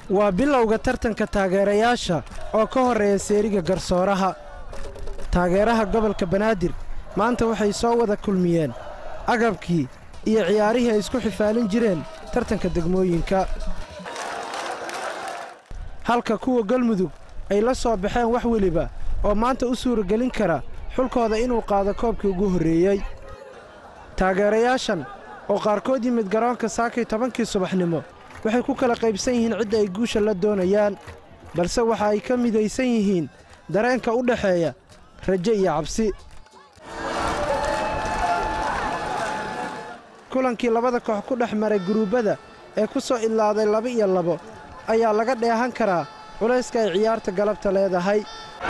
waa bilowga tartanka taageerayaasha oo ka horreeya seeriga garsooraha taageeraha gobolka banaadir maanta waxay soo wada kulmiyeen agabkii iyo ciyaarihii ay isku xifaalin jireen tartanka degmooyinka halka kuwa galmudug ay la soo baxeen wax weliba oo maanta u suuragelin kara xulkooda inuu qaado koobkii ugu horreeyey taageerayaashan oo qaarkood yimid garoonka saakay tobankii subaxnimo waxay ku kala qaybsan yihiin cidda ay guusha la doonayaan balse waxa ay ka midaysan yihiin dareenka u dhexeeya rajo iyo cabsi kulankii labada koox ku dhex maray guruubbada ee ku soo idlaaday laba iyo labo ayaa laga dheehan karaa culayska ay ciyaarta galabta leedahay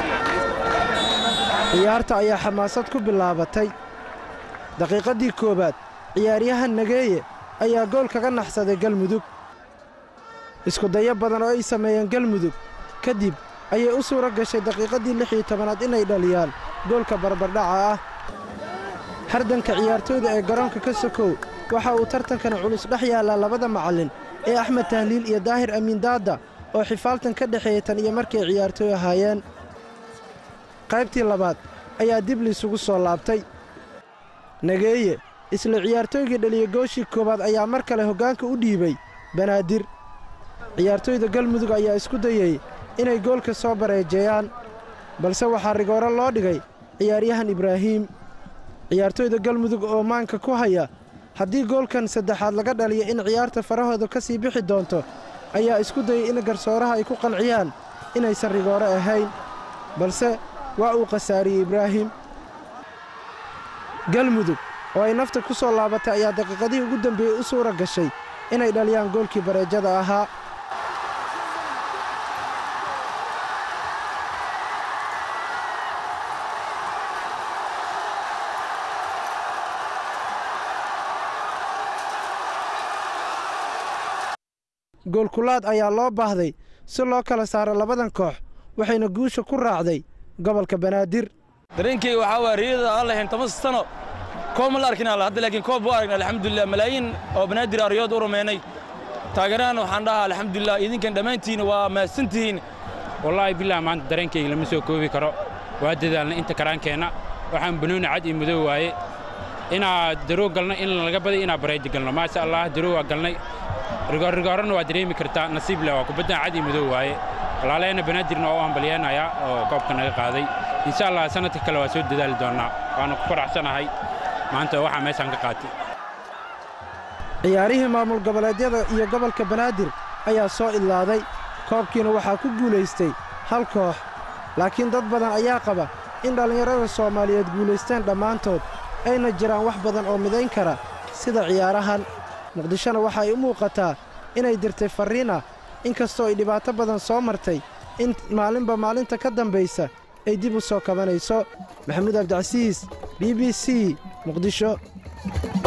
ciyaarta ayaa xamaasad ku bilaabatay daqiiqaddii koowaad ciyaaryahan nageeye ayaa gool kaga naxsaday galmudug iskudayo badan oo ay sameeyeen galmudug ka dib ayay u suura gashay daqiiqaddii lix iyo tobanaad inay dhaliyaan goolka barbardhaca ah hardanka ciyaartooyda ee garoonka ka sokow waxa uu tartankana culus dhex yaallaa labada macallin ee axmed tahliil iyo daahir amiin daadda oo xifaaltan ka dhexeeyey tan iyo markay ciyaartooy ahaayeen qaybtii labaad ayaa dib liisugu soo laabtay nageeye isla ciyaartooygii dhaliya gooshii koowaad ayaa mar kale hoggaanka u dhiibay banaadir ciyaartooyda galmudug ayaa isku dayey inay goolka soo bareejeeyaan balse waxaa rigooro loo dhigay ciyaaryahan ibraahiim ciyaartooyda galmudug oo maanka ku haya haddii goolkan saddexaad laga dhaliyo in ciyaarta farahooda ka sii bixi doonto ayaa isku dayey in garsooraha ay ku qanciyaan inaysan rigooro ahayn balse waa uu khasaariyey ibraahim galmudug oo ay nafta ku soo laabatay ayaa daqiiqadihii ugu dambeeyey u suura gashay inay dhaliyaan goolkii bareejada ahaa goolkulaad ayaa loo baahday si loo kala saaro labadan koox waxayna guusha ku raacday gobolka banaadir dareenkeyga waxaa waa riyada aan lahayn toban sano koob ma la arkin alla hadda laakiin koob buu aragnay alxamdulilah malaayiin oo banaadir aa riyood u rumaynay taageerahana waxaan dhahaa alxamdulilah idinkan dhammaantiinna waa mahadsantihiin wallaahi bilah maanta dareenkayga lama soo koobi karo waa dadaalna inta karaankeenna waxaan banooni cad iyo madow waaye inaa daroo galno in laga baday inaa baraydi galno maasha allah daroo waa galnay rigoorrigoorana waa dareemi kartaa nasiib leh waa kubaddan cad iyo madow waaye walaalaheenna banaadirna waa u hambalyeenayaa oo koobka naga qaaday insha allah sanadka kale waa soo dadaali doonnaa waana ku faraxsanahay maanta waxaa meeshaan ka qaatay ciyaarihii maamul goboleedyada iyo gobolka banaadir ayaa soo idlaaday koobkiina waxaa ku guulaystay hal koox laakiin dad badan ayaa qaba in dhallinyarada soomaaliyeed guulaysteen dhammaantood ayna jiraan wax badan oo midayn kara sida ciyaarahan muqdishona waxa ay u muuqataa inay dirtay farriin ah in kastoo ay dhibaato badan soo martay in maalinba maalinta ka dambaysa ay dib u soo kabanayso maxamuud abdicasiis b b c muqdisho